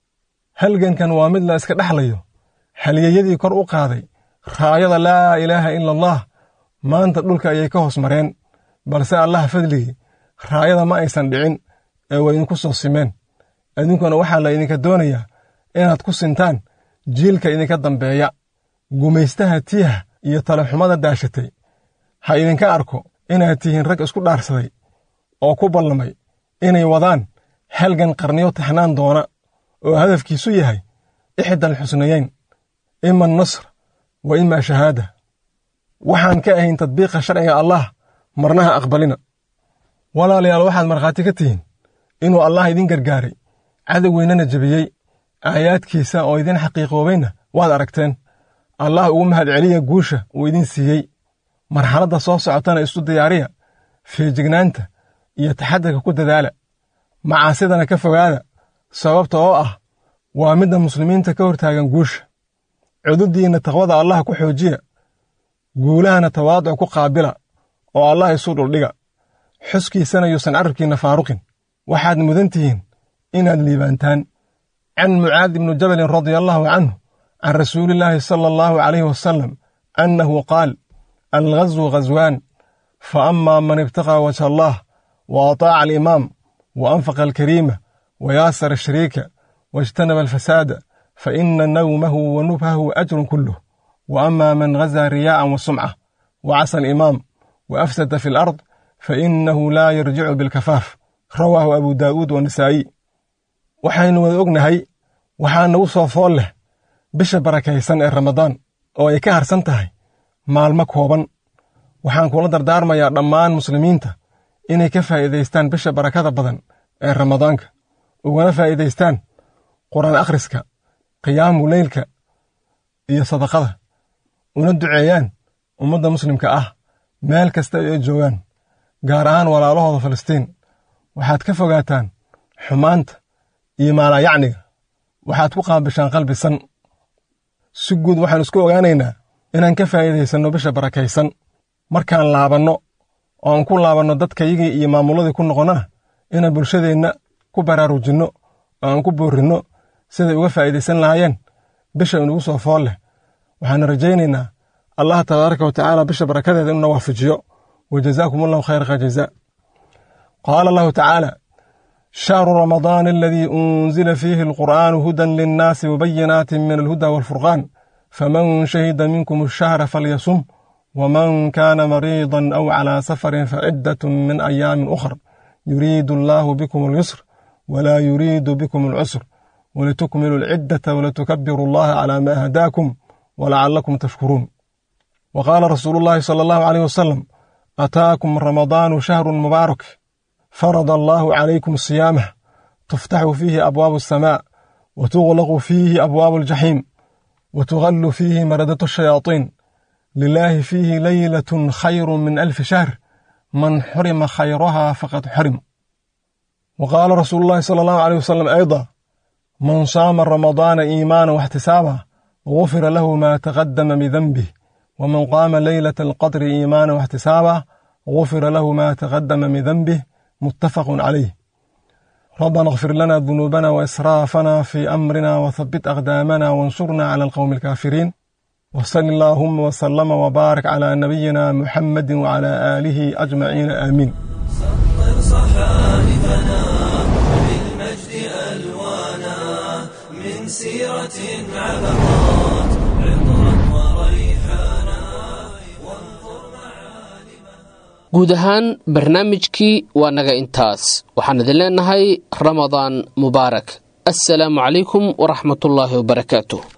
halgankan waa mid la iska dhexlayo halyeeyadii kor u qaaday raayada laa ilaaha ila allah maanta dhulka ayay ka hoos mareen balse allaha fadligii raayada ma aysan dhicin ee way idinku soo simeen idinkuna waxaa la idinka doonayaa inaad ku sintaan jiilka idinka dambeeya gumaystaha tiiha iyo talaxumada daashatay ha idinka arko inaad tihiin rag isku dhaarsaday oo ku ballamay inay wadaan halgan qarniyo taxnaan doona oo hadafkiisu yahay ixdal xusnayeyn ima nasr wa imaa shahaada waxaan ka ahayn tadbiiqa sharciga allah marnaha aqbalina walaalayaal waxaad markhaati ka tihiin inuu allah idin gargaaray cadowgeynana jebiyey aayaadkiisa oo idin xaqiiqoobayna waad aragteen allah ugu mahadceliya guusha uu idin siiyey marxaladda soo socotana isu diyaariya feejignaanta iyo taxadarka ku dadaala macaasidana ka fogaada sababta oo ah waa midda muslimiinta ka hortaagan guusha cududdiinna taqwada allah ku xoojiya guulahana tawaaduc ku qaabila oo allah isu dhuldhiga xuskiisana yuusan carabkiinna faaruqin waxaad mudan tihiin inaad liibaantaan can mucaad ibnu jabalin radia allahu canhu can rasuulillaahi sala allahu calayhi wasalam annahu qaal alghazwu ghaswaan fa amaa man ibtaqaa wajha allah wa ataaca alimaam wa anfaqa alkariima wa yaasara ashariika waijtanaba alfasaada fa ina nawmahu wa nubhahu ajrun kulluh wa amaa man ghazaa riyaa'an wa sumca wa casa alimaam wa afsada fi alard fa innahu laa yarjicu bilkafaaf rawaahu abu daa'uud wanisaa'i waxaynu wada ognahay waxaa nagu soo fool leh bisha barakaysan ee ramadaan oo ay ka harsan tahay maalmo kooban waxaan kula dardaarmayaa dhammaan muslimiinta inay ka faa'iidaystaan bisha barakada badan ee ramadaanka ugana faa'iidaystaan qur'aan akhriska qiyaamu leylka iyo sadaqada una duceeyaan ummadda muslimka ah meel kasta ay joogaan gaar ahaan walaalahooda falastiin waxaad ka fogaataan xumaanta iyo maalaayacniga waxaad ku qaabishaan qalbisan si guud waxaan isku ogaanaynaa inaan ka faa'iidaysanno bisha barakaysan markaan laabanno oo aan ku laabanno dadkayagii iyo maamulladii ku noqonnana inaan bulshadeenna ku baraarujinno oo aan ku boorrinno siday uga faa'iidaysan lahaayeen bisha inugu soo fool leh waxaana rajaynaynaa allah tabaaraka wa tacaala bisha barakadeeda inuna waafajiyo wa jazaakum allahu khayra jazaa qaala allahu tacaala shahru ramadaana aladii unzila fiihi alqur'aanu hudan linnaasi wabayinaatin min alhuda waalfurqaan faman shahida minkum ashahra falyasum waman kaana mariidan aw calaa safarin faciddatun min ayaamin ukhar yuriidu allaahu bikum alyusr walaa yuriidu bikum alcusr walitukmilu alciddata walitukabiru allaha calaa maa hadaakum walacallakum tashkuruun wa qaala rasuulu llaahi sala allahu caleyh wasalam ataakum ramadaanu shahrun mubaarak farada allaahu calaykum siyaamah tuftaxu fiihi abwaabu asamaa wa tuglaqu fiihi abwaabu aljaxiim وتغل فيه مردة الشياطين لله فيه ليلة خير من ألف شهر من حرم خيرها فقد حرم وقال رسول الله صلى الله عليه وسلم أيضا من صام رمضان إيمانا واحتسابا غفر له ما تقدم من ذنبه ومن قام ليلة القدر إيمانا واحتسابا غفر له ما تقدم من ذنبه متفق عليه ربنا اغفر لنا ذنوبنا وإسرافنا في أمرنا وثبت أقدامنا وانصرنا على القوم الكافرين وصل اللهم وسلم وبارك على نبينا محمد وعلى آله أجمعين آمين سطر صحائفنا بالمجد ألوانا من سيرة عبقات عطرا وريحانا وانظر معالمها guud ahaan barnaamijkii waa naga intaas waxaan idin leenahay ramadaan mubaarak assalaamu calaykum waraxmatullaahi wabarakaatuh